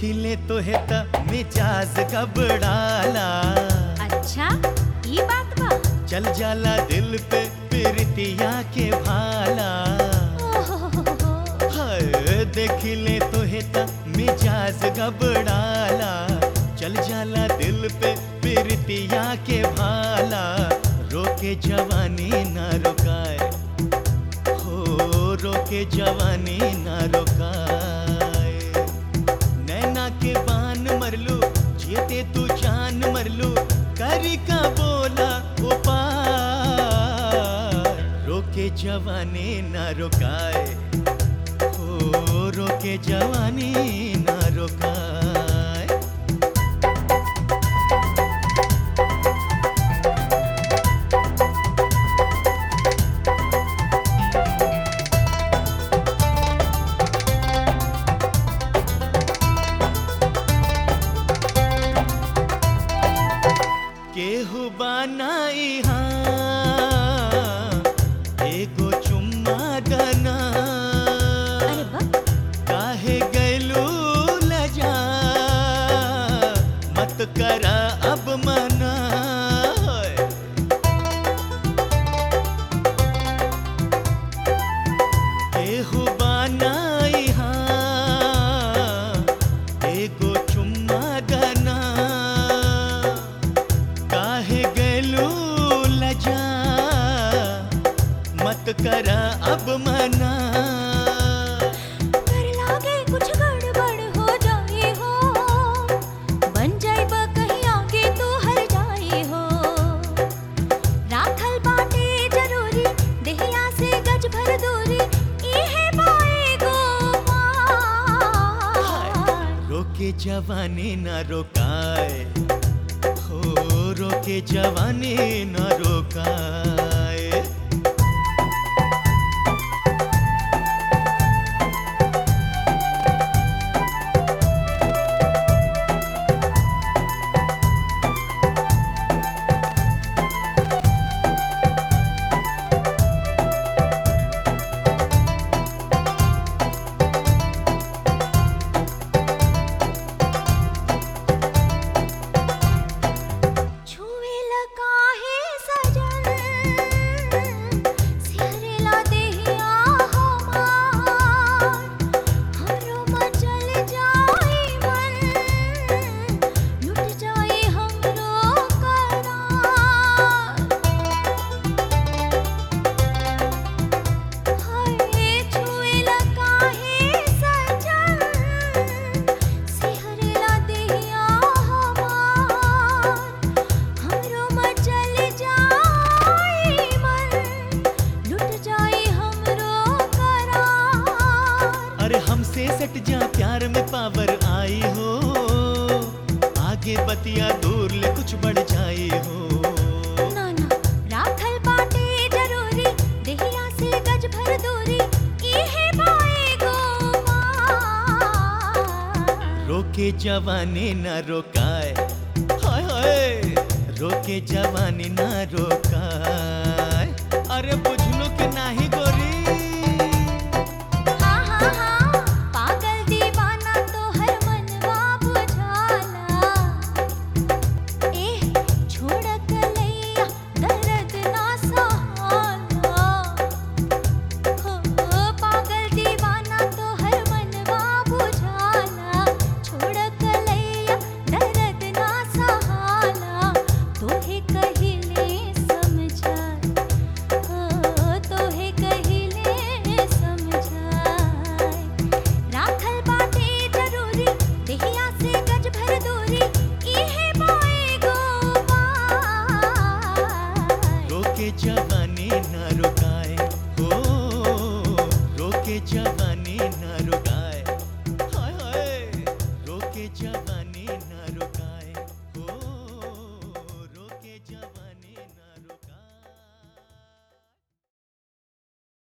देखिले तो है त मिजाज घबराला अच्छा ये बात बा चल जाला दिल पे प्रीतिया के भाला ओहो हाय देखिले तो है त मिजाज घबराला चल जाला दिल पे प्रीतिया के भाला रोके जवानी ना रुकाए हो रोके जवानी ना रुकाए नैना के बान मरलू जेते तू जान मरलू करी का बोला उपाय रोके जवानी ना रुकाए हो रोके जवानी ना रुकाए केहू बनाई हाँ एगो चुम्मा दना अरे वाह काहे गैलू लजा मत करा अब मना केहू बनाई हाँ एगो चुम्मा दना काहे गैलू लजा मत करा अब मना डर लागे कुछ गड़बड़ हो जाए हो बन जाए बा कहीं आगे तो हर जाए हो राखल बाटे जरूरी देहिया से गज भर दूरी इहे पाएगो पार रोके जवानी न रोकाए हो रोके जवानी न रोकाए छुएला काहे सजन सिहरेला देहिया हमार हमरो मचल जाई मन लुट जाई हमरो करार हाय छुएला काहे सजन सिहरेला देहिया हमार हमरो मचल जाई मन लुट जाई हमरो करार अरे हमसे सट जा प्यार में पावर आई हो आगे बतिया दूर ले कुछ बढ़ जाई हो ना ना राखल बाटे जरूरी देहिया से गज भर दूरी इहे पाएगो मार रोके जवानी न रोकाए हाय हाय रोके जवानी न रोकाए